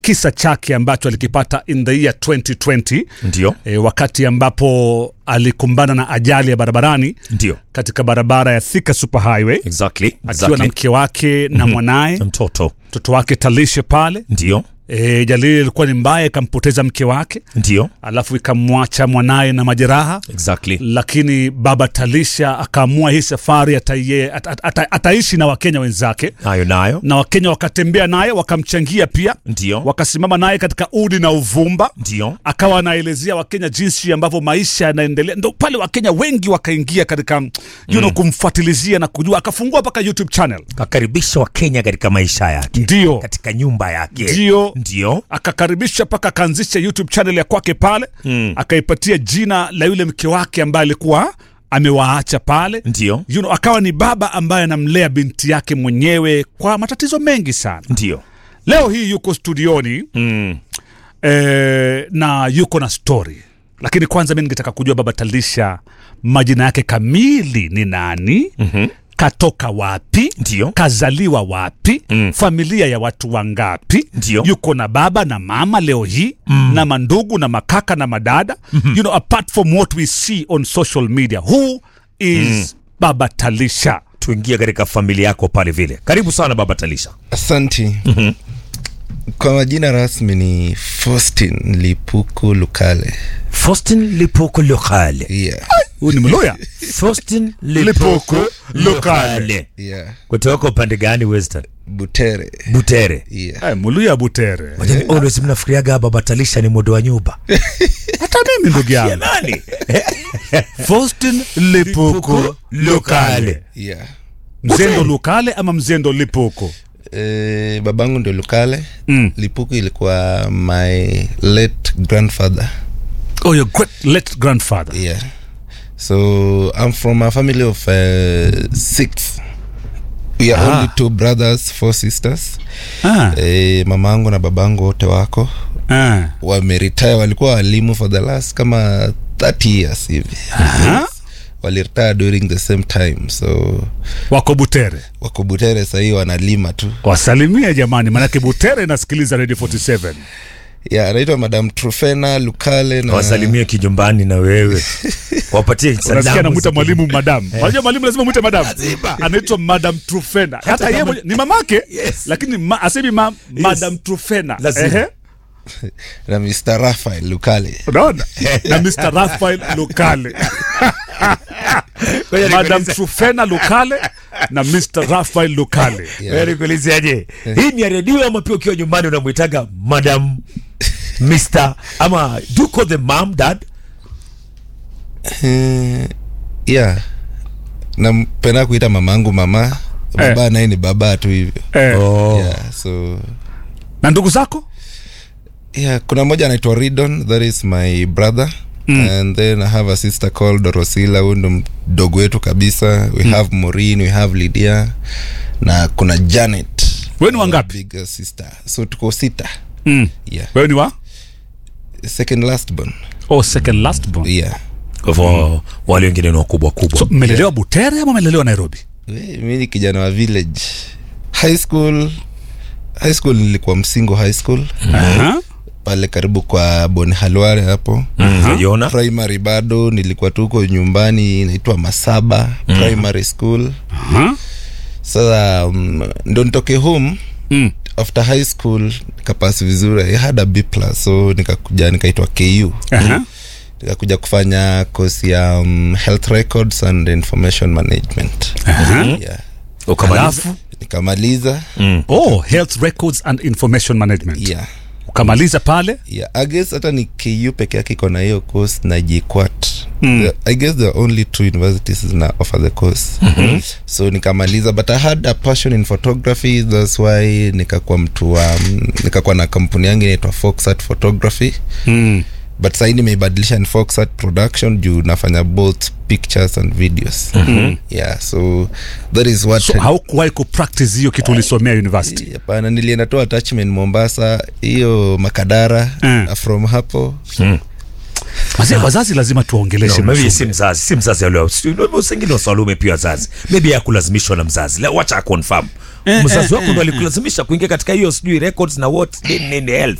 kisa chake ambacho alikipata in the year 2020 ndio e, wakati ambapo alikumbana na ajali ya barabarani ndio katika barabara ya Thika Super Highway exactly, akiwa na exactly. mke wake na mwanaye Na mtoto mtoto wake Talishe pale. ndio E, jalili ilikuwa ni mbaya, ikampoteza mke wake, ndio alafu ikamwacha mwanaye na majeraha exactly. lakini baba Talisha akaamua hii safari ataie, at, at, at, ataishi na Wakenya wenzake nayo nayo na Wakenya wakatembea naye wakamchangia pia, ndio wakasimama naye katika udi na uvumba, ndio akawa anaelezea Wakenya jinsi ambavyo maisha yanaendelea. Ndo pale Wakenya wengi wakaingia katika you know, kumfuatilizia na kujua, akafungua mpaka YouTube channel, kakaribisha wakenya katika maisha yake ndio katika nyumba yake ndio ndio akakaribisha mpaka akaanzisha YouTube channel ya kwake pale Mm. akaipatia jina la yule mke wake ambaye alikuwa amewaacha pale ndio you know, akawa ni baba ambaye anamlea binti yake mwenyewe kwa matatizo mengi sana. ndio Leo hii yuko studioni mm. eh, na yuko na story, lakini kwanza mi ningetaka kujua baba Talisha majina yake kamili ni nani? Mhm. Katoka wapi? ndio Kazaliwa wapi? Mm. Familia ya watu wangapi? Ndio. Yuko na baba na mama leo hii na mandugu na makaka na madada. You know, apart from what we see on social media, who is baba Talisha? tuingie katika familia yako pale vile karibu sana baba talisha Asanti. Kwa majina rasmi ni Faustin Lipuku Lukale. faustin lipuko lokale Yeah. Huyu ni Mluya. faustin Lipuko Lokale. Yeah. kutoka upande gani western Butere. butere Yeah. Eh, Mluya Butere. always mnafikiriaga baba talisha ni modo wa nyumba Hata mimi ndugu yangu. nani Faustin Lipuko Lokale. Yeah. Mzendo Lukale ama Mzendo Lipuko? Eh, babangu ndio Lukale. Mm. Lipuku ilikuwa my late grandfather. Oh, your great late grandfather. Yeah. So I'm from a family of uh, six. We are Ah. only two brothers, four sisters. Ah, Eh, mamangu na babangu wote wako ah. wameretire walikuwa walimu for the last kama 30 years hivi Aha. waliretire during the same time so Wako Butere. wako butere sahii wanalima tu Wasalimie jamani, manake Butere inasikiliza Radio 47. yeah, anaitwa madam trufena lukale na wasalimie kijumbani na wewe wapatie Unasikia salamu anamwita za- mwalimu madam. Unajua mwalimu lazima mwite madam. Anaitwa Madam Trufena. Hata yeye mwenye- ni mamake Yes. lakini ma, asemi ma, Madam Trufena. Lazima. Ehe. na mr rafael lukale Unaona? Na Mr. Rafael Lukale. Ngoja Madam nikuulize- Trufena Lukale na Mr. Rafael Lukale. Ngoja nikuulizeaje hii ni ya redio ama pia ukiwa nyumbani unamwitaga madam mr ama do you call the mom dad Eh, yeah nampenda kuita mamangu mama baba naye ni baba tu hivyo Eh. oh. yeah, so Na ndugu zako? yeah kuna mmoja anaitwa ridon that is my brother mm. and then i have a sister called dorosila huyu ndo mdogo wetu kabisa we mm. have morin we have lydia na kuna janet Wewe ni wangapi? big sister so tuko sita Mm. yeah Wewe ni wa? second last born Oh, second last born. yeah kwa hivyo wale wengine ni wakubwa kubwa So mmelelewa Butere ama mmelelewa Nairobi? We, mi ni kijana wa village high school high school nilikuwa msingo high school Aha. pale karibu kwa bon halware hapo unaiona primary bado nilikuwa tuko nyumbani inaitwa masaba primary school Aha. sasa um, ndo nitoke home Mm. after high school nikapasi vizuri i had a b plus so nikakuja nikaitwa ku Aha. nikakuja kufanya kosi ya um, health records and information management Aha. yeah. ukamaliza Alafu nikamaliza oh, health records and information management. yeah. Ukamaliza pale? yeah. I guess hata ni ku peke yake iko na hiyo course na jikwat mm. i guess there are only two universities na offer the course mm-hmm. so nikamaliza but i had a passion in photography thats why nikakuwa mtu wa nikakuwa na kampuni yangu inaitwa foxart photography Mm. but sahii nimeibadilisha ni foxart production juu nafanya both pictures and videos mm-hmm. yeah so that is what So haukuwahi kupractice hiyo kitu ulisomea university? hapana nilienda tu attachment mombasa hiyo makadara Mm. na from hapo Wazee wazazi lazima tuwaongeleshe No, maybe mzungu. si mzazi si mzazi alio sengine wasalume pia wazazi maybe yakulazimishwa na mzazi Le- wacha confirm Eh, mzazi eh, wako ndo alikulazimisha kuingia katika hiyo sijui records na what nini nini health